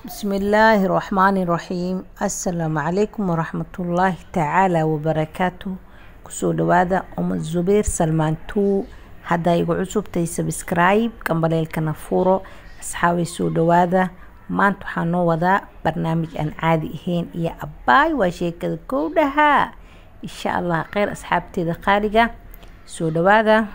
bismillaahi raxmaani raxiim assalaamu calaykum waraxmatullaahi tacaala wabarakaatu kusoo dhawaada umad zubeer salmaan tuu haddaa igu cusubtay sabscribe gambaleelkana furo asxaabay soo dhawaada maanta waxaa noo wadaa barnaamij aan caadi ahayn iyo abbaay waa sheekada kowdhaha insha allah kheyr asxaabteeda qaaliga soo dhawaada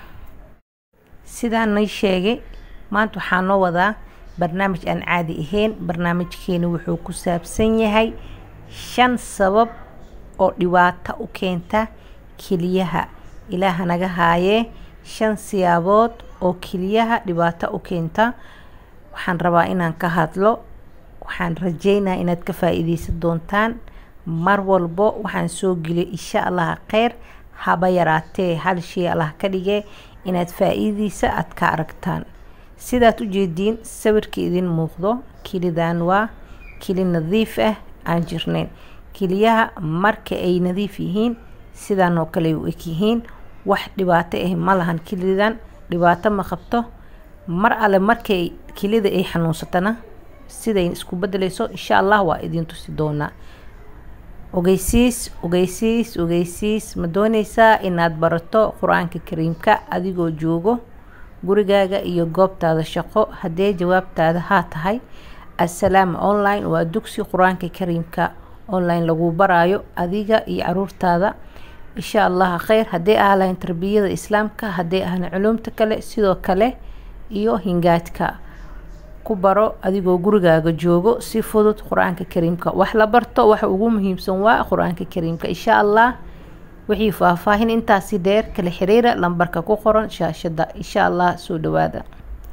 sidaan nay sheegay maanta waxaa noo wadaa barnaamij aan caadi ahayn barnaamijkeena wuxuu ku saabsan yahay shan sabab oo dhibaato u keenta keliyaha ilaaha naga haayee shan siyaabood oo keliyaha dhibaato u keenta waxaan rabaa inaan ka hadlo waxaan rajeynaa inaad ka faa-iideysan doontaan mar walbo waxaan soo geliyay insha allah kheyr haba yaraatee hal shay allah ka dhige inaad faa-iideysa aada ka aragtaan sidaad ujeediin sawirka idin muuqdo kelidan waa keli nadiif ah aan jirnayn keliyaha marka ay nadiif yihiin sidaan oo kale u eg yihiin wax dhibaato ah ma lahan kelidan dhibaato ma qabto mar alle markay kelida ay xanuunsatana siday isku bedeleyso insha allah waa idin tusi doonaa ogeysiis ogeysiis ogeysiis ma dooneysaa inaad barato qur-aanka kariimka adigoo joogo gurigaaga iyo goobtaada shaqo haddee jawaabtaada haa tahay assalaam online waa dugsi qur-aanka kariimka online lagu baraayo adiga iyo caruurtaada insha allah kheyr haddee ah lahayn tarbiyada islaamka haddee ahna culumta kale sidoo kale iyo hingaadka ku baro adigoo gurigaaga joogo si fudud qur-aanka kariimka wax la barto waxa ugu muhiimsan waa qur-aanka kariimka insha allah wixii faahfaahin intaasi dheer kala xiriira lambarka ku qoran shaashada insha allah soo dhawaada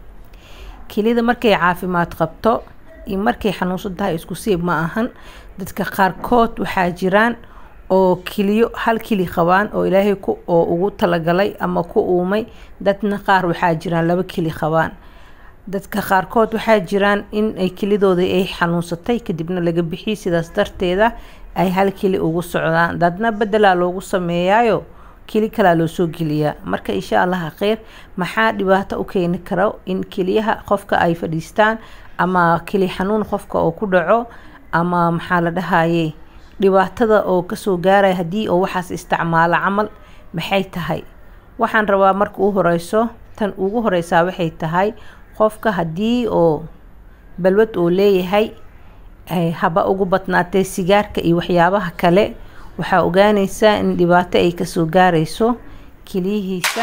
kelida markay caafimaad qabto iyo markay xanuunsan tahay isku siib ma ahan dadka qaarkood waxaa jiraan oo keliyo hal keli qabaan oo ilaahay ku oo ugu talagalay ama ku uumay dadna qaar waxaa jiraan laba keli qabaan dadka qaarkood waxaa jiraan in ay kelidooda ay xanuunsatay kadibna laga bixiyay sidaas darteeda ay hal keli ugu socdaan dadna bedelaa loogu sameeyaayo keli kalaa loo soo geliyaa marka insha allah kheyr maxaa dhibaato u keeni karo in keliyaha qofka ay fadhiistaan ama keli xanuun qofka oo ku dhaco ama maxaa la dhahaye dhibaatada oo kasoo gaaraya haddii oo waxaas isticmaalo camal maxay tahay waxaan rabaa marka u horeyso tan ugu horeysaa waxay tahay qofka haddii oo balwad oo leeyahay haba ugu badnaatee sigaarka iyo waxyaabaha kale waxaa ogaaneysaa in dhibaato ay kasoo gaareyso keliyihiisa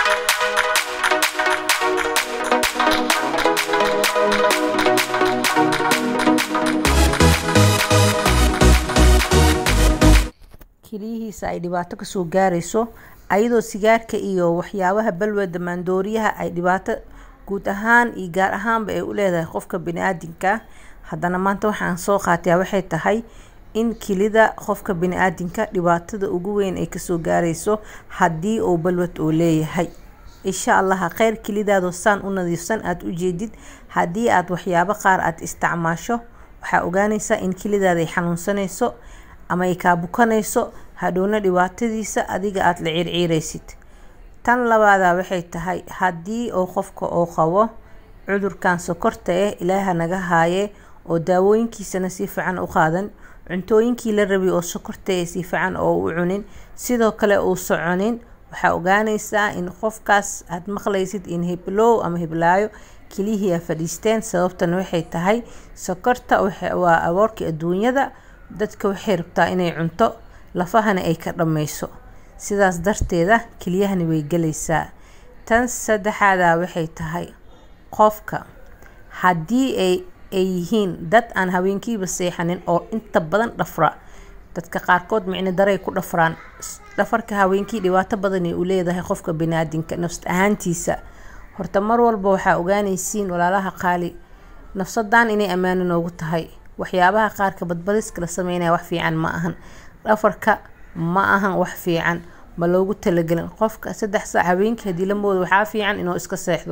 keliyihiisa ay dhibaato kasoo gaareyso ayadoo sigaarka iyo waxyaabaha balwada maandooriyaha ay dhibaato guud ahaan iyo gaar ahaanba ay u leedahay qofka bani-aadinka haddana maanta waxaan soo qaatayaa waxay tahay in kelida qofka bani-aadinka dhibaatada ugu weyn ay kasoo gaareyso haddii uu balwad oo leeyahay insha allaha kheyr kelidaadoo saan u nadiifsan aada u jeedid haddii aada waxyaabo qaar aada isticmaasho waxaa ogaaneysaa in kelidaada ay xanuunsanayso ama ay kaa bukanayso hadhowna dhibaatadiisa adiga aada la ciirciireysid tan labaada waxay tahay haddii oo qofka oo qabo cudurkan sokorta ah ilaaha naga haaye oo daawooyinkiisana si fiican u qaadan cuntooyinkii la rabay oo sokorta ah si fiican oo u cunin sidoo kale uu soconin waxaa ogaaneysaa in qofkaas aad maqlaysid in hiblow ama hiblaayo keliyihii a fadhiisteen sababtana waxay tahay sokorta waa aboorkii adduunyada dadka waxay rabtaa inay cunto lafahana ay ka dhammayso sidaas darteeda keliyahani way gelaysaa tan saddexaada waxay tahay qofka haddii ay ay yihiin dad aan habeenkiiba seexanin oo inta badan dhafra dadka qaarkood micno daray ku dhafraan dhafarka habeenkii dhibaato badanay u leedahay qofka baniaadinka nafs ahaantiisa horta mar walba waxaa ogaaneysiin walaalaha qaali nafsadan inay ammaano noogu tahay waxyaabaha qaarka badbadiska la sameynaya wax fiican ma ahan dhafarka ma ahan wax fiican ma loogu talagelin qofka saddex saac habeenkii haddii la moodo waxaa fiican inuu iska seexdo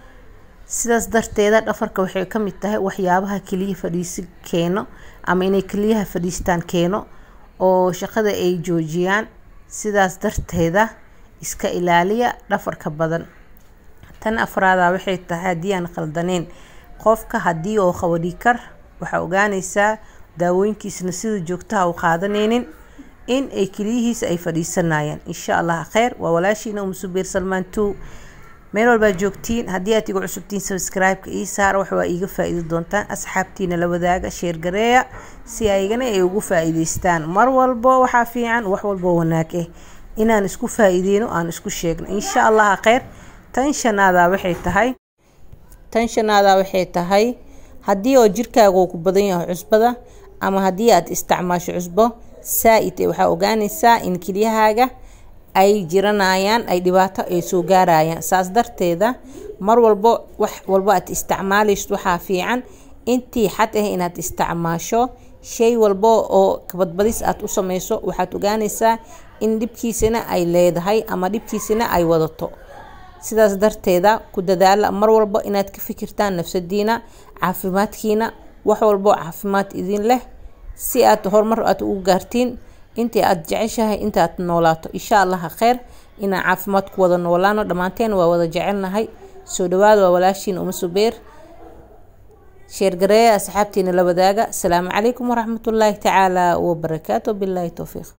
sidaas darteeda dhafarka waxay ka mid tahay waxyaabaha keliya fadhiisi keeno ama inay keliyaha fadhiistaan keeno oo shaqada ay joojiyaan sidaas darteeda iska ilaaliya dhafarka badan tan afraada waxay tahay haddii aan khaldaneyn qofka haddii oo qabo dhikar waxaa ogaanaysaa daawooyinkiisna sida joogtaha u qaadanaynin in ay keliyihiisa ay fadhiisanayaan insha allah kheyr waa walaashiina umusubeer salmaan two meel walbaa joogtiin haddii aad igu cusubtiin sabscribe-ka ii saara wax waa iiga faa-iidi doontaan asxaabtiina la wadaaga sheergareeya si aygana ay ugu faa-iideystaan mar walbo waxaa fiican wax walbo wanaag ah inaan isku faa-iideyno aan isku sheegno insha allah kheyr tan shanaadaa waxay tahay tan shanaadaa waxay tahay haddii oo jirkaaga uu ku badan yahay cusbada ama haddii aad isticmaasho cusbo saa-id waxaa ogaanaysaa in kelyahaaga ay jiranayaan ay dhibaato ay soo gaarayaan saas darteeda mar walbo wax walbo aad isticmaalayso waxaa fiican intii xad ah inaad isticmaasho shay walbo oo kabadbadis aad u sameyso waxaad ogaanaysaa in dhibkiisana ay leedahay ama dhibkiisana ay wadato sidaas darteeda ku dadaala mar walbo inaad ka fikirtaan nafsadiina caafimaadkiina wax walbo caafimaad idin leh si aad horumar aad ugu gaartiin intii aad jeceshahay intaaad noolaato insha allaha kheyr inaan caafimaad ku wada noolaano dhammaanteen waa wada jecelnahay soo dhawaada waa walaashiin uma subeer sheergareeya asxaabtiina la wadaaga asalaamu calaykum waraxmatullaahi tacaala wabarakaatu bilaahi towfiiq